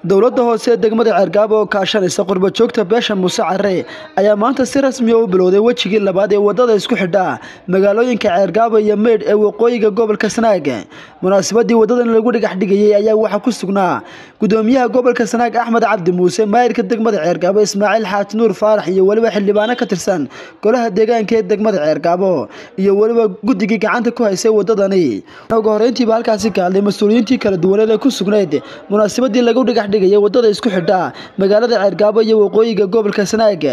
dowladda hoose ee degmada ceergaabo oo kaashanaysa qurbajoogta beesha muuse care ayaa maanta si rasmiya u bilowday wejigii labaad ee wadada isku xidha magaalooyinka ceergaabo iyo meydh ee waqooyiga gobolka sanaag munaasabadii wadadan lagu dhagax dhigayay ayaa waxaa ku sugnaa gudoomiyaha gobolka sanaag axmed cabdi muuse maayirka degmada ceergaabo ismaaciil xaaji nuur faarax iyo weliba xildhibaano ka tirsan golaha deegaanka ee degmada ceergaabo iyo weliba guddigii gacanta ku haysay wadadani ugu horeyntiiba halkaasi ka hadlay mas-uuliyiintii kala duwaneed ee ku sugnayd munaasabadii lagu dhagax dhigayay wadada isku xidha magaalada ceergaabo iyo waqooyiga gobolka sanaag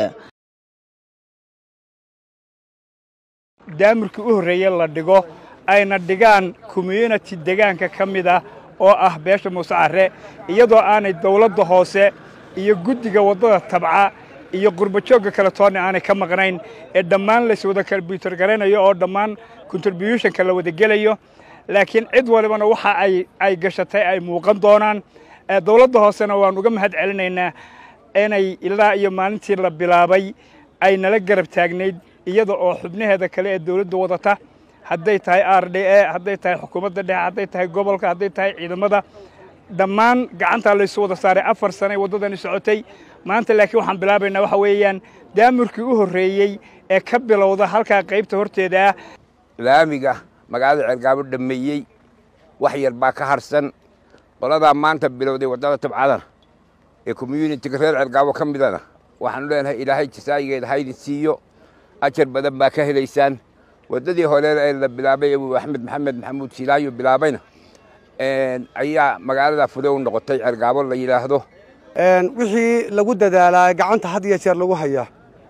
daamirkii u horreeye la dhigo ayna dhigaan community degaanka ka mid ah oo ah beesha muuse care iyadoo aanay dawladda hoose iyo guddiga waddada tabca iyo qurbajoogga kale toonna aanay ka maqnayn ee dhammaan layswada kombyutar garanayo oo dhammaan contributionka la wada gelayo laakiin cid walibana waxa ay ay gashatay ay muuqan doonaan dawladda hoosena waan uga mahad celinaynaa inay ilaa iyo maalintii la bilaabay ay nala garab taagnayd iyada oo xubnaheeda kale ee dawladda wadata hadday tahay r d e hadday tahay xukuumadda dhexe hadday tahay gobolka hadday tahay ciidamada dhammaan gacantaa laysu wada saaray afar sanay waddadani socotay maanta laakiin waxaan bilaabaynaa waxa weeyaan daamurkii u horreeyey ee ka bilowda halkaa qaybta horteeda ah laamiga magaalada ceergaabo dhammeeyey wax yar baa ka harsan qoladaa maanta bilowday waddada tabcadana ee communitiga reer ceergaabo ka midana waxaanu leenahay ilaahay jasaayigeeda haydin siiyo ajar badan baa ka helaysaan waddadii hore ee la bilaabay abu axmed maxamed maxamuud silaayo bilaabayna ayaa magaalada fude u noqotay ceergaabo la yidhaahdo wixii lagu dadaalaa gacanta had iyo jeer lagu hayaa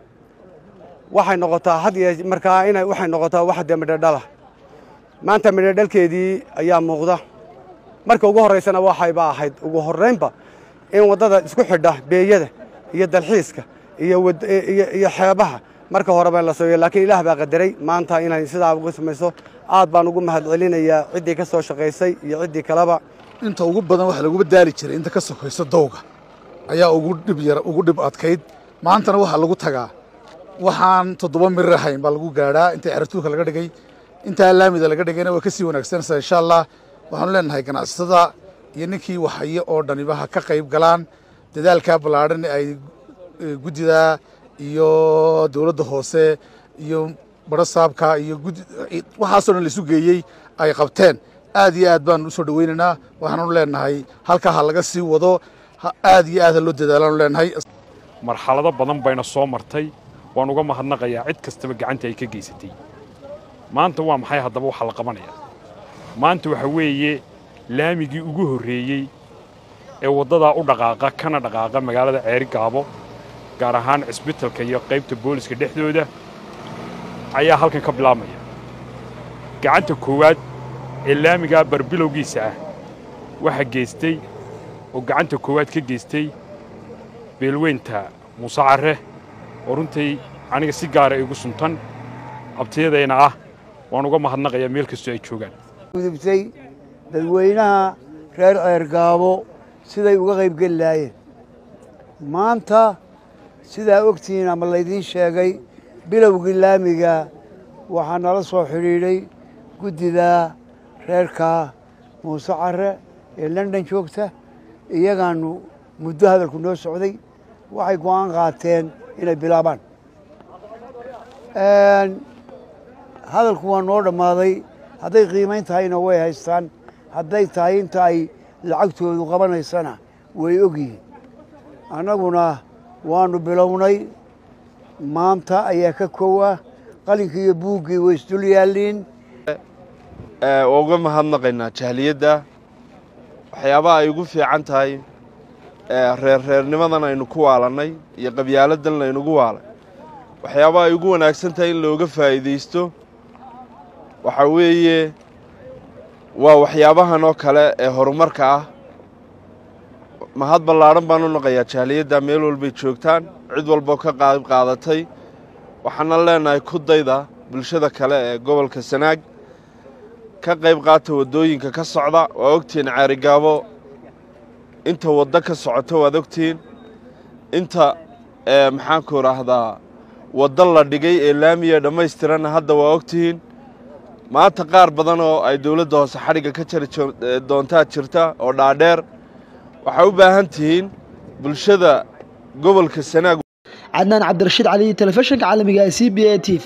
waxay noqotaa had iyo markaa ina waxay noqotaa wax dee midhodhala maanta midhodhalkeedii ayaa muuqda marka ugu horraysana waxayba ahayd ugu horraynba in waddada isku xidha beeyada iyo dalxiiska iyo xeebaha marka horeba in la sameeyo laakiin ilaah baa qadaray maanta inay sidaa uga samayso aad baan ugu mahad celinayaa ciddii ka soo shaqaysay iyo ciddii kaleba inta ugu badan waxa laguba daali jiray inta ka sokayso dawga ayaa ugu dhib yar ugu dhib adkayd maantana waxaa lagu tagaa waxaan toddoba mirir ahayn baa lagu gaadhaa inta ceratuurka laga dhigay intaa laamida laga dhigayna way ka sii wanaagsanaysaa insha allah waxaanu leenahay ganacsatada iyo ninkii waxhaye oo dhaniba ha ka qayb galaan dadaalkaa ballaadhan ay guddida iyo dowladda hoose iyo barasaabka iyo waxaasoo dhan laisu geeyey ay qabteen aad iyo aad baanu usoo dhoweynaynaa waxaanu leenahay halkaa ha laga sii wado aad iyo aad ha loo dadaalaanu leenahay marxalado badan bayna soo martay waan uga mahadnaqayaa cid kastaba gacanta ay ka geysatay maanta waa maxay haddaba waxaa la qabanayaa maanta waxa weeye laamigii ugu horreeyey ee waddadaa u dhaqaaqa kana dhaqaaqa magaalada ceeri gaabo gaar ahaan cisbitalka iyo qaybta booliska dhexdooda ayaa halkan ka bilaabmaya gacanta koowaad ee laamigaa barbilowgiisa ah waxaa geystay oo gacanta koowaad ka geystay beelweynta muuse carre oo runtii aniga si gaara igu suntan abtiyadayna ah waan uga mahadnaqayaa meel kastoo ay joogaan gudubtay dadweynaha reer ceergaabo siday uga qaybgeli lahaayeen maanta sidaa ogtihiin ama laydiin sheegay bilowgii laamiga waxaa nala soo xidhiidhay guddida reerka muuse care ee london joogta iyagaanu muddo hadalku noo socday waxay go'aan qaateen inay bilaabaan hadalku waa noo dhammaaday hadday qiimayn tahayna way haystaan hadday tahay inta ay lacagtoodu qabanaysana way ogyihiin annaguna waannu bilownay maanta ayaa ka kowa qalinkii iyo buuggii way isdul yaalliin waa uga mahadnaqaynaa jahliyadda waxyaabaha ay ugu fiican tahay reerreernimadan aynu ku waalannay iyo qabyaaladan laynugu waalay waxyaabaha ay ugu wanaagsan tahay in looga faa'iidaysto waxaa weeye waa waxyaabahan oo kale ee horumarka ah mahad ballaadhan baan u naqayaa jahliyadda meel walbay joogtaan cid walboo ka qaab qaadatay waxaana leenahay ku dayda bulshada kale ee gobolka sanaag ka qayb qaata waddooyinka ka socda waa ogtihiin ceerigaabo inta waddo ka socoto waad ogtihiin inta maxaanku idhaahdaa waddo la dhigay ee laamiya dhammaystiranna hadda waa ogtihiin maanta qaar badan oo ay dowladda hoose xadhigga ka jari doontaa jirta oo dhaadheer waxaa u baahan tihiin bulshada gobolka sanaag cadnaan cabdirashiid cali telefishinka caalamiga ee c b a t v